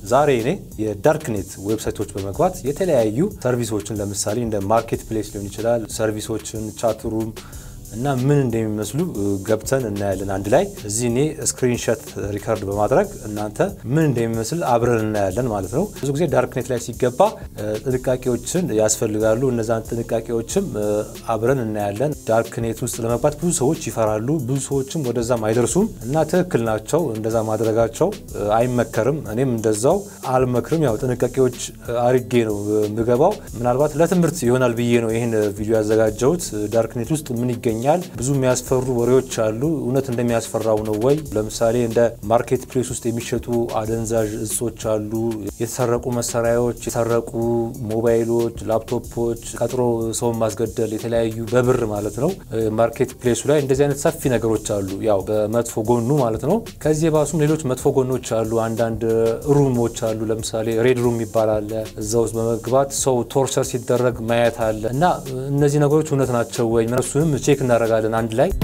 ዛሬ እኔ የዳርክኔት ዌብሳይቶች በመግባት የተለያዩ ሰርቪሶችን ለምሳሌ እንደ ማርኬት ፕሌስ ሊሆን ይችላል፣ ሰርቪሶችን፣ ቻትሩም እና ምን እንደሚመስሉ ገብተን እናያለን አንድ ላይ። እዚህ እኔ ስክሪንሾት ሪከርድ በማድረግ እናንተ ምን እንደሚመስል አብረን እናያለን ማለት ነው። ብዙ ጊዜ ዳርክኔት ላይ ሲገባ ጥንቃቄዎችን ያስፈልጋሉ። እነዛን ጥንቃቄዎችም አብረን እናያለን። ዳርክኔት ውስጥ ለመግባት ብዙ ሰዎች ይፈራሉ፣ ብዙ ሰዎችም ወደዛም አይደርሱም እና ትክክል ናቸው። እንደዛ ማድረጋቸው አይመከርም። እኔም እንደዛው አልመክርም። ያው ጥንቃቄዎች አርጌ ነው የምገባው። ምናልባት ለትምህርት ይሆናል ብዬ ነው ይህን ቪዲዮ ያዘጋጀሁት። ዳርክኔት ውስጥ ምን ይገኛል ይገኛል ብዙ የሚያስፈሩ ወሬዎች አሉ። እውነት እንደሚያስፈራው ነው ወይ? ለምሳሌ እንደ ማርኬት ፕሌስ ውስጥ የሚሸጡ አደንዛዥ እጾች አሉ፣ የተሰረቁ መሳሪያዎች፣ የተሰረቁ ሞባይሎች፣ ላፕቶፖች፣ ቀጥሮ ሰውን ማስገደል፣ የተለያዩ በብር ማለት ነው። ማርኬት ፕሌሱ ላይ እንደዚህ አይነት ሰፊ ነገሮች አሉ፣ ያው በመጥፎ ጎኑ ማለት ነው። ከዚህ የባሱም ሌሎች መጥፎ ጎኖች አሉ። አንዳንድ ሩሞች አሉ። ለምሳሌ ሬድ ሩም ይባላል። እዛ ውስጥ በመግባት ሰው ቶርቸር ሲደረግ ማየት አለ እና እነዚህ ነገሮች እውነት ናቸው ወይ? እነሱንም ቼክ እናደርጋለን አንድ ላይ።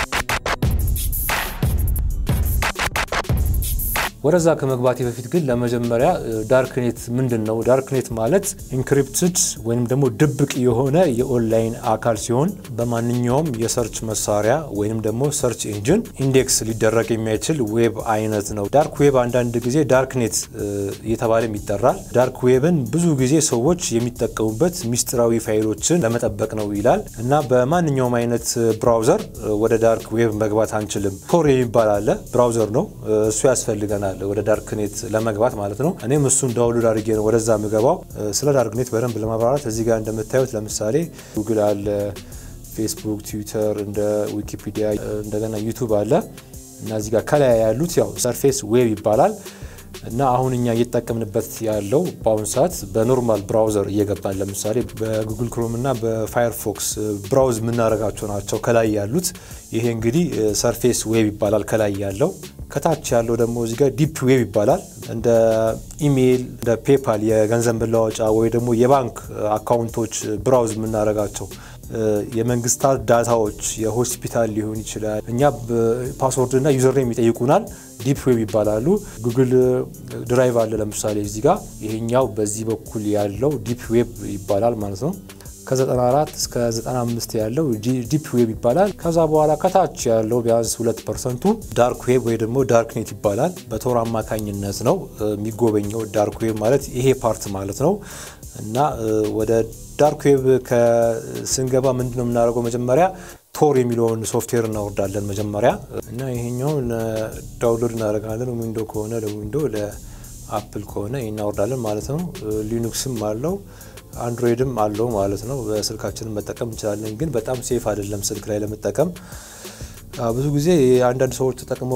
ወደዛ ከመግባቴ በፊት ግን ለመጀመሪያ ዳርክኔት ምንድን ነው? ዳርክኔት ማለት ኢንክሪፕትድ ወይም ደግሞ ድብቅ የሆነ የኦንላይን አካል ሲሆን በማንኛውም የሰርች መሳሪያ ወይም ደግሞ ሰርች ኢንጂን ኢንዴክስ ሊደረግ የሚችል ዌብ አይነት ነው። ዳርክ ዌብ አንዳንድ ጊዜ ዳርክኔት እየተባለም ይጠራል። ዳርክ ዌብን ብዙ ጊዜ ሰዎች የሚጠቀሙበት ሚስጥራዊ ፋይሎችን ለመጠበቅ ነው ይላል እና በማንኛውም አይነት ብራውዘር ወደ ዳርክ ዌብ መግባት አንችልም። ቶር የሚባል አለ፣ ብራውዘር ነው እሱ ያስፈልገናል ወደ ዳርክኔት ለመግባት ማለት ነው። እኔም እሱን ዳውንሎድ አድርጌ ነው ወደዛ የምገባው። ስለ ዳርክኔት በደንብ ለማብራራት እዚህ ጋር እንደምታዩት ለምሳሌ ጉግል አለ፣ ፌስቡክ፣ ትዊተር፣ እንደ ዊኪፒዲያ እንደገና ዩቱብ አለ እና እዚህ ጋር ከላይ ያሉት ያው ሰርፌስ ዌብ ይባላል እና አሁን እኛ እየተጠቀምንበት ያለው በአሁኑ ሰዓት በኖርማል ብራውዘር እየገባን ለምሳሌ በጉግል ክሮም እና በፋየርፎክስ ብራውዝ የምናደርጋቸው ናቸው ከላይ ያሉት። ይሄ እንግዲህ ሰርፌስ ዌብ ይባላል ከላይ ያለው። ከታች ያለው ደግሞ እዚህ ጋር ዲፕ ዌብ ይባላል። እንደ ኢሜይል፣ እንደ ፔፓል የገንዘብ መለዋወጫ ወይ ደግሞ የባንክ አካውንቶች ብራውዝ የምናደርጋቸው የመንግስታት ዳታዎች የሆስፒታል ሊሆን ይችላል። እኛ ፓስወርድ እና ዩዘር ኔም ይጠይቁናል። ዲፕ ዌብ ይባላሉ። ጉግል ድራይቭ አለ ለምሳሌ እዚህ ጋር ይሄኛው በዚህ በኩል ያለው ዲፕ ዌብ ይባላል ማለት ነው። ከ94 እስከ 95 ያለው ዲፕ ዌብ ይባላል። ከዛ በኋላ ከታች ያለው ቢያንስ 2 ፐርሰንቱ ዳርክ ዌብ ወይ ደግሞ ዳርክኔት ይባላል። በቶር አማካኝነት ነው የሚጎበኘው። ዳርክ ዌብ ማለት ይሄ ፓርት ማለት ነው እና ወደ ዳርክ ዌብ ስንገባ ምንድን ነው የምናደርገው? መጀመሪያ ቶር የሚለውን ሶፍትዌር እናወርዳለን መጀመሪያ እና ይሄኛውን ዳውንሎድ እናደርጋለን። ዊንዶ ከሆነ ለዊንዶ ለአፕል ከሆነ እናወርዳለን ማለት ነው። ሊኑክስም አለው አንድሮይድም አለው ማለት ነው። በስልካችንን መጠቀም እንችላለን፣ ግን በጣም ሴፍ አይደለም ስልክ ላይ ለመጠቀም። ብዙ ጊዜ አንዳንድ ሰዎች ተጠቅመው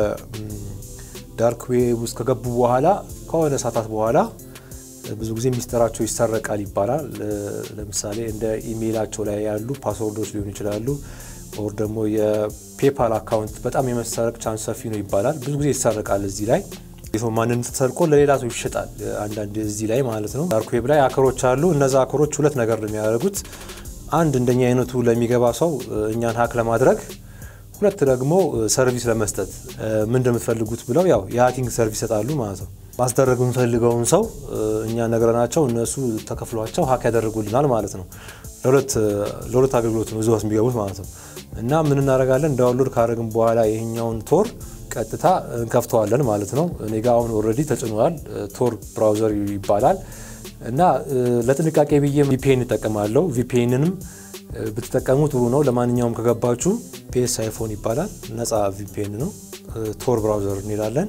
በዳርክ ዌብ ውስጥ ከገቡ በኋላ ከሆነ ሰዓታት በኋላ ብዙ ጊዜ ሚስጥራቸው ይሰረቃል ይባላል። ለምሳሌ እንደ ኢሜይላቸው ላይ ያሉ ፓስወርዶች ሊሆኑ ይችላሉ። ኦር ደግሞ የፔፓል አካውንት በጣም የመሰረቅ ቻንስ ሰፊ ነው ይባላል። ብዙ ጊዜ ይሰረቃል እዚህ ላይ የሰው ማንነት ተሰርቆ ለሌላ ሰው ይሸጣል። አንዳንድ እዚህ ላይ ማለት ነው። ዳርክ ዌብ ላይ አከሮች አሉ። እነዛ አከሮች ሁለት ነገር ነው የሚያደርጉት። አንድ እንደኛ አይነቱ ለሚገባ ሰው እኛን ሀክ ለማድረግ፣ ሁለት ደግሞ ሰርቪስ ለመስጠት ምን እንደምትፈልጉት ብለው ያው የሀኪንግ ሰርቪስ ይሰጣሉ ማለት ነው። ማስደረግ የምንፈልገውን ሰው እኛ ነግረናቸው እነሱ ተከፍሏቸው ሀክ ያደርጉልናል ማለት ነው። ለሁለት አገልግሎት ነው እዚህ ውስጥ የሚገቡት ማለት ነው። እና ምን እናደርጋለን? ዳውንሎድ ካደረግን በኋላ ይሄኛውን ቶር ቀጥታ እንከፍተዋለን ማለት ነው። እኔ ጋ አሁን ኦልሬዲ ተጭኗል። ቶር ብራውዘር ይባላል እና ለጥንቃቄ ብዬ ቪፒኤን እጠቀማለሁ። ቪፒኤንንም ብትጠቀሙ ጥሩ ነው። ለማንኛውም ከገባችሁ ፒኤስ አይፎን ይባላል። ነፃ ቪፒኤን ነው። ቶር ብራውዘር እንላለን።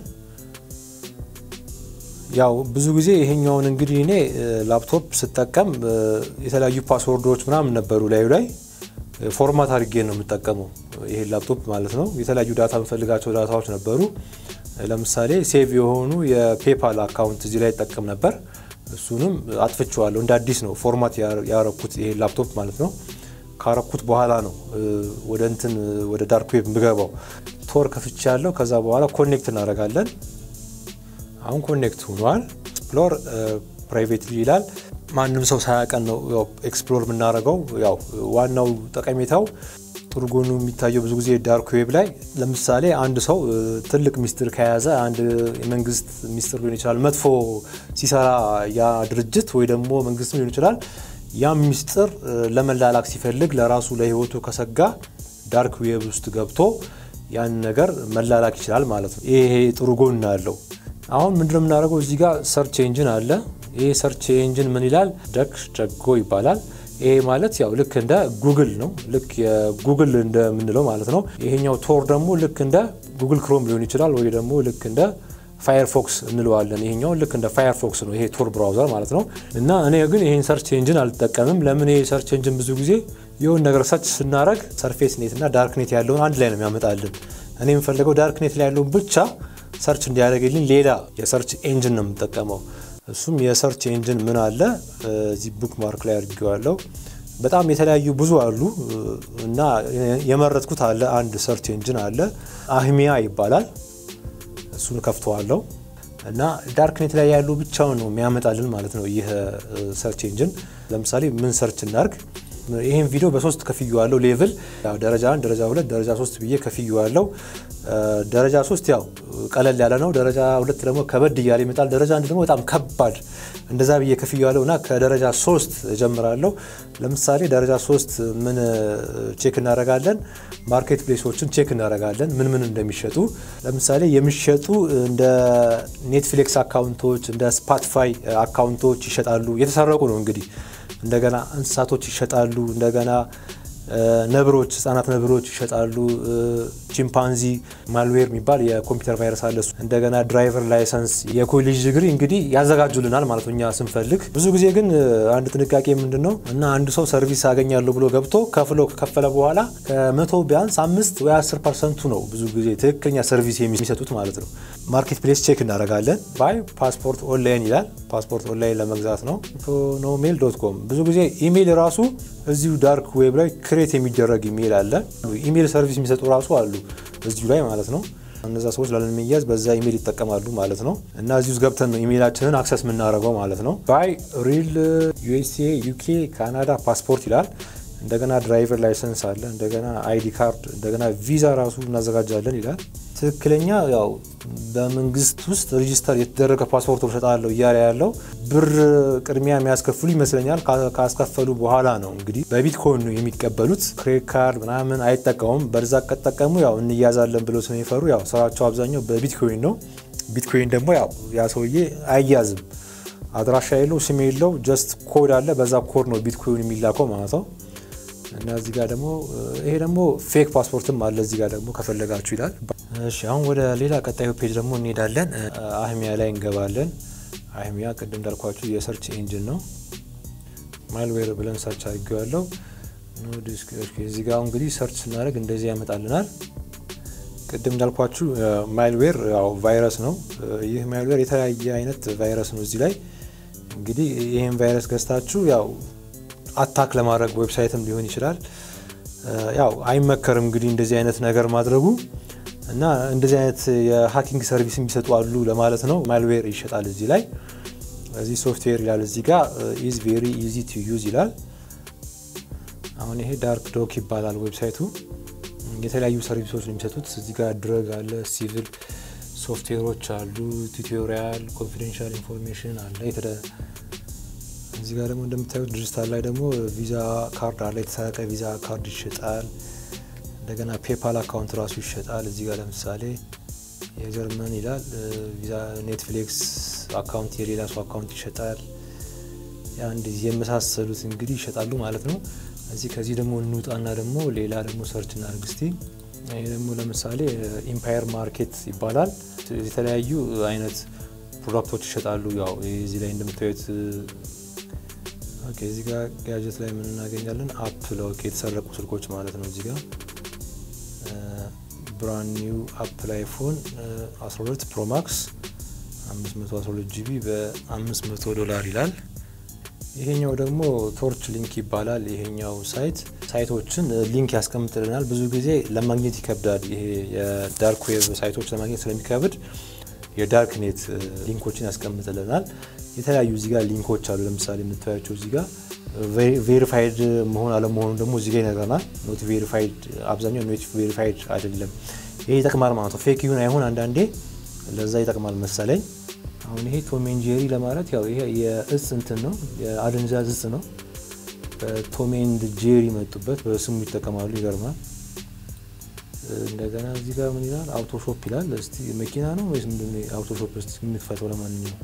ያው ብዙ ጊዜ ይሄኛውን እንግዲህ እኔ ላፕቶፕ ስጠቀም የተለያዩ ፓስወርዶች ምናምን ነበሩ ላዩ ላይ ፎርማት አድርጌ ነው የምጠቀመው ይሄ ላፕቶፕ ማለት ነው። የተለያዩ ዳታ የምፈልጋቸው ዳታዎች ነበሩ። ለምሳሌ ሴቭ የሆኑ የፔፓል አካውንት እዚህ ላይ ይጠቀም ነበር። እሱንም አጥፍቼዋለሁ። እንደ አዲስ ነው ፎርማት ያረኩት ይሄ ላፕቶፕ ማለት ነው። ካረኩት በኋላ ነው ወደ እንትን ወደ ዳርክ ዌብ የምገባው። ቶር ከፍቼ ያለው ከዛ በኋላ ኮኔክት እናደርጋለን። አሁን ኮኔክት ሆኗል። ኤክስፕሎር ፕራይቬትሊ ይላል። ማንም ሰው ሳያቀን ነው ኤክስፕሎር የምናደርገው። ያው ዋናው ጠቀሜታው ጥሩ ጎኑ የሚታየው ብዙ ጊዜ ዳርክ ዌብ ላይ ለምሳሌ አንድ ሰው ትልቅ ሚስጥር ከያዘ አንድ የመንግስት ሚስጥር ሊሆን ይችላል መጥፎ ሲሰራ ያ ድርጅት ወይ ደግሞ መንግስትም ሊሆን ይችላል ያም ሚስጥር ለመላላክ ሲፈልግ ለራሱ ለህይወቱ ከሰጋ ዳርክ ዌብ ውስጥ ገብቶ ያን ነገር መላላክ ይችላል ማለት ነው። ይሄ ጥሩ ጎን አለው። አሁን ምንድነው የምናደርገው? እዚህ ጋር ሰርች ኤንጂን አለ። ይሄ ሰርች ኤንጂን ምን ይላል? ደክ ጀጎ ይባላል። ይሄ ማለት ያው ልክ እንደ ጉግል ነው። ልክ የጉግል እንደምንለው ማለት ነው። ይሄኛው ቶር ደግሞ ልክ እንደ ጉግል ክሮም ሊሆን ይችላል፣ ወይ ደግሞ ልክ እንደ ፋየርፎክስ እንለዋለን። ይሄኛው ልክ እንደ ፋየርፎክስ ነው፣ ይሄ ቶር ብራውዘር ማለት ነው። እና እኔ ግን ይሄን ሰርች ኤንጂን አልጠቀምም። ለምን? ይሄ ሰርች ኤንጂን ብዙ ጊዜ የሆን ነገር ሰርች ስናደረግ ሰርፌስ ኔት እና ዳርክ ኔት ያለውን አንድ ላይ ነው የሚያመጣልን። እኔ የምፈልገው ዳርክ ኔት ላይ ያለውን ብቻ ሰርች እንዲያደርግልኝ ሌላ የሰርች ኤንጂን ነው የምጠቀመው። እሱም የሰርች ኤንጂን ምን አለ እዚህ ቡክ ማርክ ላይ አድርጌዋለሁ። በጣም የተለያዩ ብዙ አሉ እና የመረጥኩት አለ አንድ ሰርች ኤንጂን አለ አህሚያ ይባላል። እሱን ከፍተዋለሁ እና ዳርክኔት ላይ ያሉ ብቻውን ነው የሚያመጣልን ማለት ነው ይህ ሰርች ኤንጂን። ለምሳሌ ምን ሰርች እናርግ? ይህን ቪዲዮ በሶስት ከፍዬዋለሁ። ሌቭል ደረጃ አንድ፣ ደረጃ ሁለት፣ ደረጃ ሶስት ብዬ ከፍዬዋለሁ። ደረጃ ሶስት ያው ቀለል ያለ ነው። ደረጃ ሁለት ደግሞ ከበድ እያለ ይመጣል። ደረጃ አንድ ደግሞ በጣም ከባድ እንደዛ ብዬ ከፍዬዋለሁ እና ከደረጃ ሶስት እጀምራለሁ። ለምሳሌ ደረጃ ሶስት ምን ቼክ እናደርጋለን? ማርኬት ፕሌሶችን ቼክ እናደርጋለን፣ ምን ምን እንደሚሸጡ። ለምሳሌ የሚሸጡ እንደ ኔትፍሊክስ አካውንቶች፣ እንደ ስፖቲፋይ አካውንቶች ይሸጣሉ። የተሰረቁ ነው እንግዲህ እንደገና እንስሳቶች ይሸጣሉ። እንደገና ነብሮች፣ ህጻናት ነብሮች ይሸጣሉ። ቺምፓንዚ ማልዌር የሚባል የኮምፒውተር ቫይረስ አለ። እንደገና ድራይቨር ላይሰንስ፣ የኮሌጅ ዲግሪ እንግዲህ ያዘጋጁልናል ማለት ነው እኛ ስንፈልግ። ብዙ ጊዜ ግን አንድ ጥንቃቄ ምንድን ነው እና አንድ ሰው ሰርቪስ አገኛለሁ ብሎ ገብቶ ከፍሎ ከከፈለ በኋላ ከመቶ ቢያንስ አምስት ወይ አስር ፐርሰንቱ ነው ብዙ ጊዜ ትክክለኛ ሰርቪስ የሚሰጡት ማለት ነው። ማርኬት ፕሌስ ቼክ እናደርጋለን። ባይ ፓስፖርት ኦንላይን ይላል። ፓስፖርት ኦንላይን ለመግዛት ነው። ኖሜል ዶት ኮም ብዙ ጊዜ ኢሜይል ራሱ እዚሁ ዳርክ ዌብ ላይ ክሬት የሚደረግ ኢሜይል አለ። ኢሜይል ሰርቪስ የሚሰጡ ራሱ አሉ እዚሁ ላይ ማለት ነው። እነዛ ሰዎች ላለመያዝ በዛ ኢሜይል ይጠቀማሉ ማለት ነው። እና እዚህ ውስጥ ገብተን ነው ኢሜይላችንን አክሰስ የምናደርገው ማለት ነው። ባይ ሪል ዩኤስኤ፣ ዩኬ፣ ካናዳ ፓስፖርት ይላል። እንደገና ድራይቨር ላይሰንስ አለ። እንደገና አይዲ ካርድ፣ እንደገና ቪዛ ራሱ እናዘጋጃለን ይላል። ትክክለኛ ያው በመንግስት ውስጥ ሬጂስተር የተደረገ ፓስፖርት እሰጣለሁ እያለ ያለው ብር ቅድሚያ የሚያስከፍሉ ይመስለኛል። ካስከፈሉ በኋላ ነው እንግዲህ በቢትኮይን ነው የሚቀበሉት። ክሬዲት ካርድ ምናምን አይጠቀሙም። በዛ ከጠቀሙ ያው እንያዛለን ብለው ስለሚፈሩ ያው ስራቸው አብዛኛው በቢትኮይን ነው። ቢትኮይን ደግሞ ያው ያ ሰውዬ አይያዝም። አድራሻ የለው፣ ስም የለው፣ ጀስት ኮድ አለ። በዛ ኮድ ነው ቢትኮይን የሚላከው ማለት ነው። እና እዚህ ጋር ደግሞ ይሄ ደግሞ ፌክ ፓስፖርትም አለ እዚህ ጋር ደግሞ ከፈለጋችሁ ይላል። እሺ አሁን ወደ ሌላ ቀጣዩ ፔጅ ደግሞ እንሄዳለን። አህሚያ ላይ እንገባለን። አህሚያ ቅድም እንዳልኳችሁ የሰርች ኤንጂን ነው። ማልዌር ብለን ሰርች አድርጌዋለሁ። እዚህ ጋር እንግዲህ ሰርች ስናደርግ እንደዚህ ያመጣልናል። ቅድም እንዳልኳችሁ ማልዌር ያው ቫይረስ ነው። ይህ ማልዌር የተለያየ አይነት ቫይረስ ነው። እዚህ ላይ እንግዲህ ይህን ቫይረስ ገዝታችሁ ያው አታክ ለማድረግ ዌብሳይትም ሊሆን ይችላል። ያው አይመከርም እንግዲህ እንደዚህ አይነት ነገር ማድረጉ እና እንደዚህ አይነት የሀኪንግ ሰርቪስ የሚሰጡ አሉ ለማለት ነው። ማልዌር ይሸጣል እዚህ ላይ እዚህ ሶፍትዌር ይላል እዚህ ጋር ኢዝ ቬሪ ኢዚ ቱ ዩዝ ይላል። አሁን ይሄ ዳርክ ዶክ ይባላል ዌብሳይቱ። የተለያዩ ሰርቪሶች ነው የሚሰጡት። እዚህ ጋር ድረግ አለ፣ ሲቪል ሶፍትዌሮች አሉ፣ ቱቶሪያል፣ ኮንፊደንሻል ኢንፎርሜሽን አለ እዚህ ጋር ደግሞ እንደምታዩት ዲጂታል ላይ ደግሞ ቪዛ ካርድ አለ። የተሰረቀ ቪዛ ካርድ ይሸጣል። እንደገና ፔፓል አካውንት ራሱ ይሸጣል። እዚህ ጋር ለምሳሌ የጀርመን ይላል ቪዛ ኔትፍሊክስ አካውንት የሌላ ሰው አካውንት ይሸጣል። አንድ የመሳሰሉት እንግዲህ ይሸጣሉ ማለት ነው። እዚህ ከዚህ ደግሞ እንውጣና ደግሞ ሌላ ደግሞ ሰርች እናድርግ እስቲ። ይሄ ደግሞ ለምሳሌ ኢምፓየር ማርኬት ይባላል። የተለያዩ አይነት ፕሮዳክቶች ይሸጣሉ። ያው እዚህ ላይ እንደምታዩት ኦኬ እዚህ ጋር ጋጀት ላይ ምን እናገኛለን? አፕል ኦኬ፣ የተሰረቁ ስልኮች ማለት ነው። እዚህ ጋር ብራንድ ኒው አፕል አይፎን 12 ፕሮ ማክስ 512 ጂቢ በ500 ዶላር ይላል። ይሄኛው ደግሞ ቶርች ሊንክ ይባላል። ይሄኛው ሳይት ሳይቶችን ሊንክ ያስቀምጥልናል። ብዙ ጊዜ ለማግኘት ይከብዳል። ይሄ የዳርክ ዌብ ሳይቶች ለማግኘት ስለሚከብድ የዳርክ ኔት ሊንኮችን ያስቀምጥልናል። የተለያዩ እዚህ ጋር ሊንኮች አሉ። ለምሳሌ የምታያቸው እዚህ ጋር ቬሪፋይድ መሆን አለመሆኑ ደግሞ እዚህ ጋ ይነግረናል። ኖት ቬሪፋይድ አብዛኛው ኖት ቬሪፋይድ አይደለም። ይሄ ይጠቅማል ማለት ነው። ፌክ ይሁን አይሁን አንዳንዴ ለዛ ይጠቅማል መሰለኝ። አሁን ይሄ ቶም ኤንድ ጄሪ ለማለት ያው ይሄ የእጽ እንትን ነው የአደንዛዥ እጽ ነው። ቶም ኤንድ ጄሪ መጡበት በስሙ ይጠቀማሉ። ይገርማል። እንደገና እዚህ ጋር ምን ይላል? አውቶሾፕ ይላል። እስቲ መኪና ነው ወይስ ምንድን ነው? አውቶሾፕ እስቲ የምትፈተው ለማንኛውም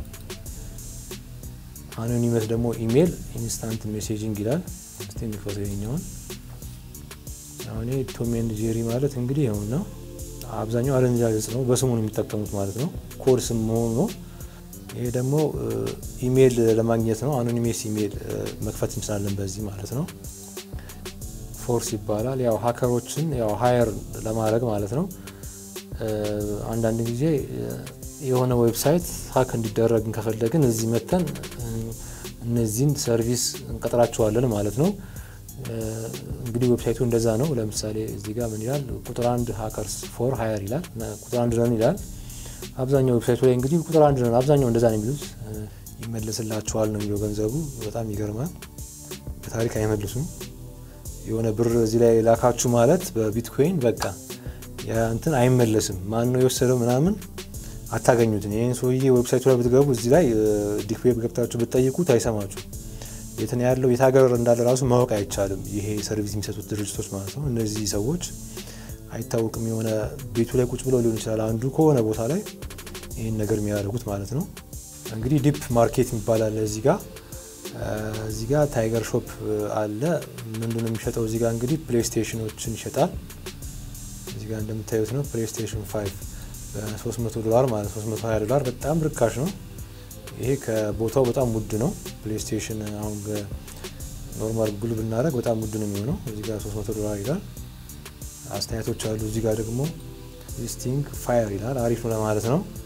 አኖኒመስ ደግሞ ኢሜል ኢንስታንት ሜሴጂንግ ይላል። እስቲ የሚፈተው ይኸኛውን አሁን ቶም ኤንድ ጄሪ ማለት እንግዲህ ይኸው ነው። አብዛኛው አደንዛዥ እጽ ነው። በስሙ ነው የሚጠቀሙት ማለት ነው። ኮድ ስም መሆኑ ነው። ይሄ ደግሞ ኢሜል ለማግኘት ነው። አኖኒሜስ ኢሜል መክፈት እንችላለን በዚህ ማለት ነው። ፎርስ ይባላል። ያው ሀከሮችን ያው ሀየር ለማድረግ ማለት ነው። አንዳንድ ጊዜ የሆነ ዌብሳይት ሀክ እንዲደረግን ከፈለግን እዚህ መተን እነዚህን ሰርቪስ እንቀጥራቸዋለን ማለት ነው። እንግዲህ ዌብሳይቱ እንደዛ ነው። ለምሳሌ እዚህ ጋር ምን ይላል? ቁጥር አንድ ሀከርስ ፎር ሀየር ይላል። ቁጥር አንድ ነን ይላል። አብዛኛው ዌብሳይቱ ላይ እንግዲህ ቁጥር አንድ ነን፣ አብዛኛው እንደዛ ነው የሚሉት። ይመለስላቸዋል ነው የሚለው ገንዘቡ። በጣም ይገርማል። በታሪክ አይመልሱም። የሆነ ብር እዚህ ላይ ላካችሁ ማለት በቢትኮይን በቃ እንትን አይመለስም። ማን ነው የወሰደው ምናምን አታገኙትን። ይህን ሰውዬ ዌብሳይቱ ላይ ብትገቡ እዚህ ላይ ዲክ ዌብ ገብታችሁ ብትጠይቁት አይሰማችሁ። የት ነው ያለው የት ሀገር እንዳለ ራሱ ማወቅ አይቻልም። ይሄ ሰርቪስ የሚሰጡት ድርጅቶች ማለት ነው። እነዚህ ሰዎች አይታወቅም። የሆነ ቤቱ ላይ ቁጭ ብለው ሊሆን ይችላል አንዱ ከሆነ ቦታ ላይ ይህን ነገር የሚያደርጉት ማለት ነው። እንግዲህ ዲፕ ማርኬት ይባላል እዚህ ጋር እዚህ ጋር ታይገር ሾፕ አለ። ምንድነው የሚሸጠው? እዚህ ጋር እንግዲህ ፕሌይስቴሽኖችን ይሸጣል። እዚህ ጋር እንደምታዩት ነው ፕሌይስቴሽን 5 በ300 ዶላር ማለት 320 ዶላር በጣም ርካሽ ነው። ይሄ ከቦታው በጣም ውድ ነው። ፕሌይስቴሽን አሁን ኖርማል ጉግል ብናደረግ በጣም ውድ ነው የሚሆነው። እዚህ ጋር 300 ዶላር ይላል። አስተያየቶች አሉ። እዚህ ጋር ደግሞ ሊስቲንግ ፋየር ይላል። አሪፍ ነው ለማለት ነው።